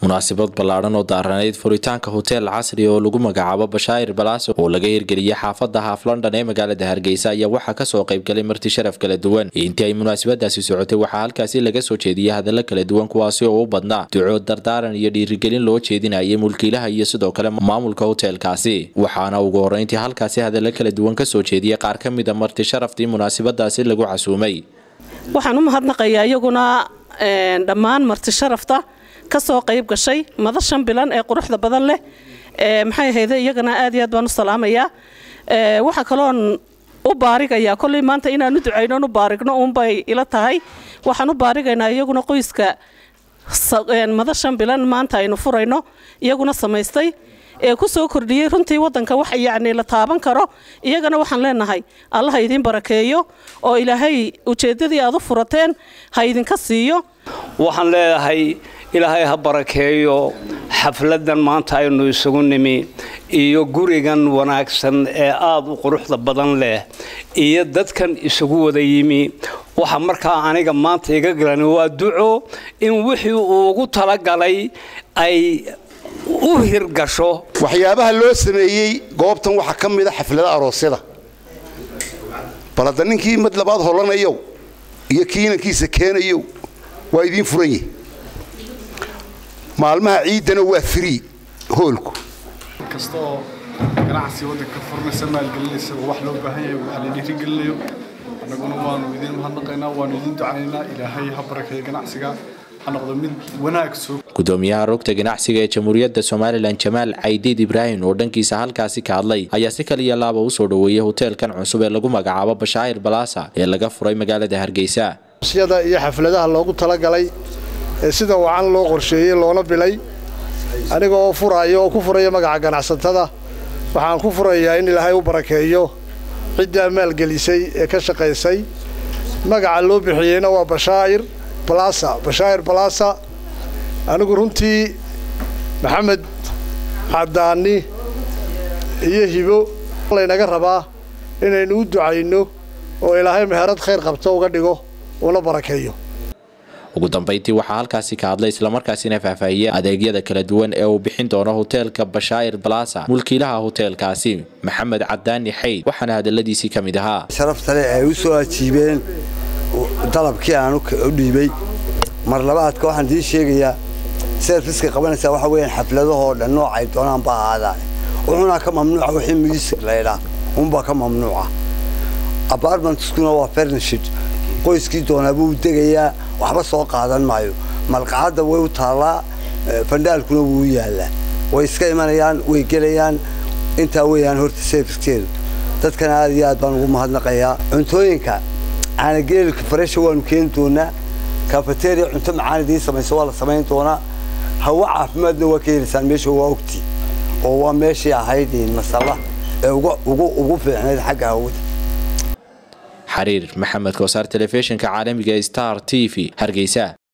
munaasabad ballaadhan oo daaranayd furitaanka hoteel casri oo lagu magacaabo bashaa'ir balaaso oo laga hirgeliyey xaafadda haaf london ee magaalada hargeysa ayaa waxaa kasoo qaybgalay marti sharaf kala duwan intii ay munaasabadaasi socotay waxaa halkaasi laga soo jeediyey hadallo kala duwan kuwaasi oo u badnaa duco dardaaran iyo dhiirigelin loo jeedinayay mulkiilaha iyo sidoo kale maamulka hoteelkaasi waxaana ugu horreyntii halkaasi hadallo kala duwan kasoo jeediyey qaar ka mida marti sharaftii munaasabadaasi lagu casuumay waxaan u mahadnaqayaa iyaguna dhammaan marti sharafta kasoo qayb gashay madashan bilan ee quruxda badan leh maxay ahayde iyagana aad iyo aad baan u salaamayaa waxaa kaloon u baarigayaa kolley maanta inaanu ducayno u baarigno uunbay ila tahay waxaan u baarigaynaa iyaguna qoyska madashan bilan maanta aynu furayno iyaguna samaystay ee ku soo kordhiyey runtii wadanka wax yacni la taaban karo iyagana waxaan leenahay allah ha idiin barakeeyo oo ilaahay ujeeddadii aad u furateen ha idinka siiyo waxaan leedahay ilaahay ha barakeeyo xafladan maanta aynu isugu nimi iyo gurigan wanaagsan ee aada u quruxda badan leh iyo dadkan isugu wada yimi waxa markaa aniga maanta iga galan waa duco in wixii uu ugu talagalay ay u hirgasho waxyaabaha loo sameeyey goobtan waxaa ka mida xaflada aroosyada bal hadda ninkii mid labaad holanayow iyo kii inankiisa keenayow waa idiin furan yihi maalmaha ciiddana waa free hoolku kasta oo ganacsi waddanka furnaysa maalgelinaysa oo wax loo baahan yahay waxa la dhiirigelinayo annaguna waanu idiin mahadnaqaynaa waanu idiin ducaynaynaa ilaahay ha barakeeyo ganacsiga ha noqdo mid wanaag soo gudoomiyaha rugta ganacsiga ee jamhuuriyadda somalilan jamaal caydiid ibraahim oo dhankiisa halkaasi ka hadlay ayaa si kaliya laaba u soo dhoweeyey hoteelkan cusub ee lagu magacaabo bashaa'ir balaasa ee laga furay magaalada hargeysa syada iyo xafladaha loogu talagalay ee sida wacan loo qorsheeyey loona bilay aniga oo furaayo oo ku furaya magaca ganacsatada waxaan ku furayaa in ilaahay u barakeeyo ciddaa maalgelisay ee ka shaqaysay magaca loo bixiyeyna waa bashaa'ir balasa bashaa'ir balasa anigu runtii maxamed cadaani iyo hibo laynaga rabaa inaynu u ducayno oo ilaahay meherad khayr qabto uga dhigo una barakeeyo ugu dambayntii waxaa halkaasi ka hadlay islamarkaasina faahfaahiyey adeegyada kala duwan ee uu bixin doono hoteelka bashaa'ir balasa mulkiilaha hoteelkaasi maxamed cadaani xayd waxaana hadaladiisii ka mid ahaa sharaftale ay u soo ajiibeen dalabkii aan u dhiibay mar labaadka waxaan idiin sheegayaa serviska qabanaysaa waxa weeyaan xafladahoo dhan noocay doonaan ba ahaadaan wuxuuna ka mamnuuca wixii music laydhaa unbaa ka mamnuuca apartmentskuna waa furnishid qoyskii doonaa buu degayaa waxba soo qaadan maayo malqacadda way u taallaa fandhaalkuna wuu u yaallaa way iska imanayaan way gelayaan intaa weeyaan horta servicekeedu dadkana aad iyo aad baan ugu mahadnaqayaa cuntooyinka caanageelka faresha waanu keeni doonaa kafeteria cunto macaan idiin samayso waa la samayn doonaa hawo caafimaadna waa ka helaysaan meesha waa ogtii oo waa meeshii ahayd masalla ee ugu fiicnayd xagga hawada xariir maxamed koosaar telefishinka caalamiga star t v hargeysa